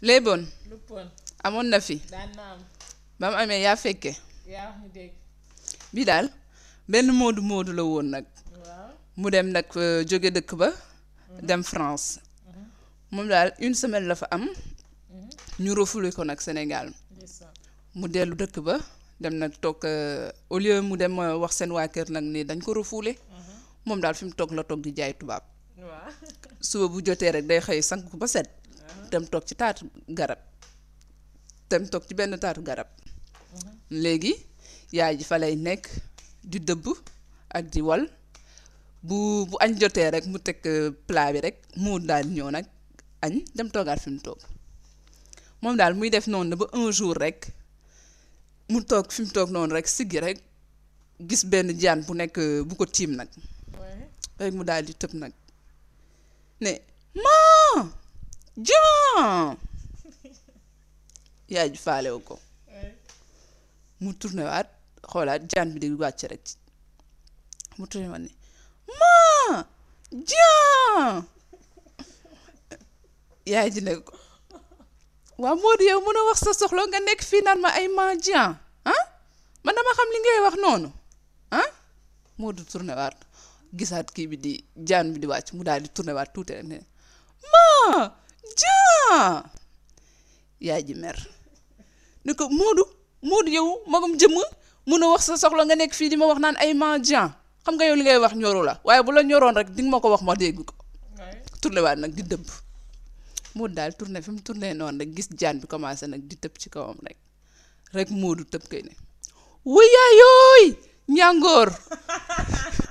léeboon lu pon amoon na fi daan na am ba mu amee yaa fekke yaa wax ñu dégg bii daal benn moodu moodu la woon nag waaw mu dem nag euh, jóge dëkk ba dem France moom daal une semaine la fa am ñu refoulé ko nag Sénégal ndeysaan mu dellu dëkk ba dem nag toog euh, au lieu mu dem euh, wax seen waa kër nag ni dañ ko refoulé moom daal fi mu toog la toog di jaay tubaab waaw suba bu jotee rek day xëy sank ba set dem toog ci taatu garab dem toog ci benn taatu garab léegi yaay ji fa lay nekk di dëbb ak di wal bu bu añ jotee rek mu teg euh, plat bi rek mu daal ñëw nag añ dem toogaat fi mu toog moom daal muy def noonu ba un jour rek mu toog fi mu toog noonu rek siggi rek gis benn jaan bu nekk euh, bu ko tiim nag waaye rek mu daal di tëb nag ne maa jaan yaay ji faalewu ko waaye mu tourné waat xoolaat jaan bi di wàcc rek mu tourné waat ne maa jaan yaay ji ne ko waaw Modou yow mën a wax sa soxla nga nekk fii naan ma ay maa jaan ah man dama xam li ngay wax noonu ah Modou tourné waat gisaat kii bi di jaan bi di wàcc mu daal di tourné waat tuuti rek ne maa jaan yaay ji mer ne ko Modou Modou yow magum jëmm mun a wax sa soxla nga nekk fii di ma wax naan ay mendiant xam nga yow li ngay wax ñoru la waaye bu la ñoroon rek di nga ma ko wax ma dégg ko waaye tourné waat nag di dëbb Modou daal tourné fi mu tourné noonu rek gis jaan bi commencé nag di tëb ci kawam rek rek Modou tëb kay ne wuyaayooy ñàngoor